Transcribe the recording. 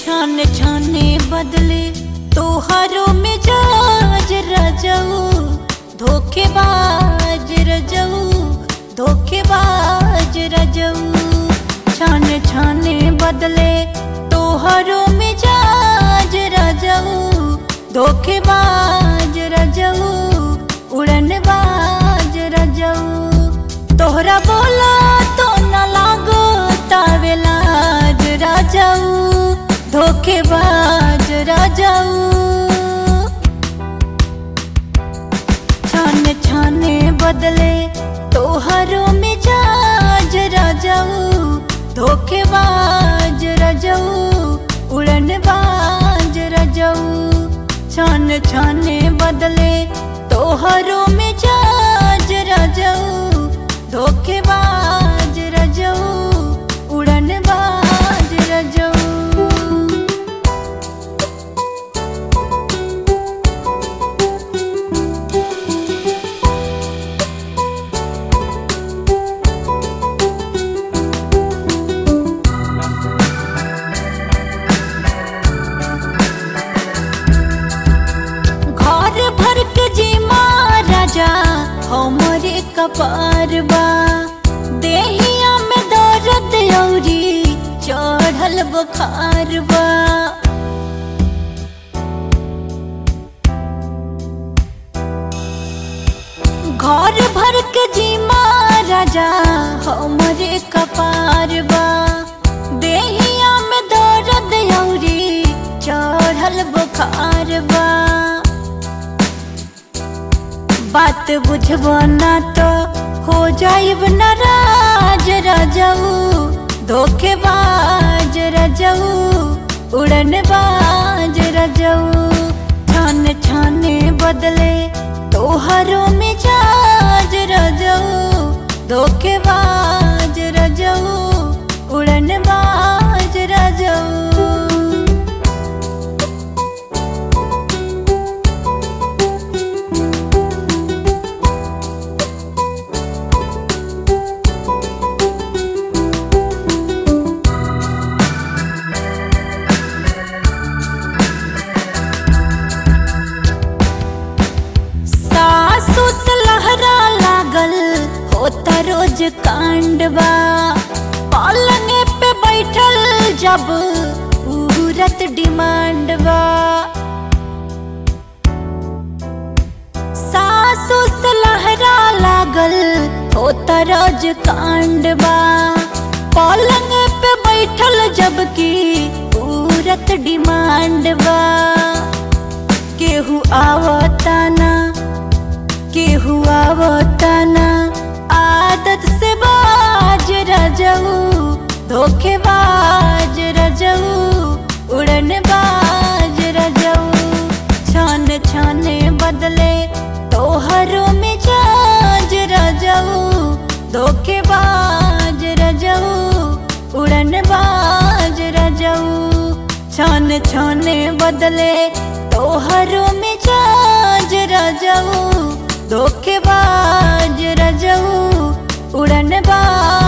छान छाने बदले तोहरो मिजाज रजऊ धोखेबाज रजऊ धोखेबाज रजऊ छान छाने बदले तोहरो मिजाज रजऊ धोखेबाज रजऊ उड़नबाज रजऊ तोहरा बोला तो न लागो तावेलाज राजाऊ धोखेबाज राजाऊ छाने छाने बदले तोहरो मिजाज राजाऊ धोखेबाज राजाऊ उड़नबाज राजाऊ छान छाने बदले तोहरो मिजाज राजाऊ धोखेबाज राजाऊ उड़नबाज राजाऊ घर भर के जी महाराजा हमरे कपार बा देहिया में दर्द औरी चढ़ल बुखार बा घर भर के जी महाराजा हमरे कपार बा देहिया में दर्द औरी चढ़ल बुखार बा बात बुझबो ना तो हो जाइब नाराज रजऊ धोखेबाज रजऊ उड़नबाज रजऊ छान छाने बदले तोहरो मिजाज रजऊ धोखेबाज रजऊ उड़नबाज रजऊ सासु से लहरा लागल होता रोज कांडवा पालने पे बैठल जब उहरत डिमांडवा सासु से लहरा लागल होता रोज कांडवा पलंग पे बैठल जबकि उरत डिमांडवा केहू आवताना केहू आवताना आदत से बाज रजऊ धोखेबाज रजऊ उड़न बाज रजऊ छान छाने बदले तोहरो मिजाज रजऊ धोखेबाज रजऊ उड़न बाज रजऊ छान छाने बदले तोहरो मिजाज रजऊ धोखेबाज रजऊ उड़नबाज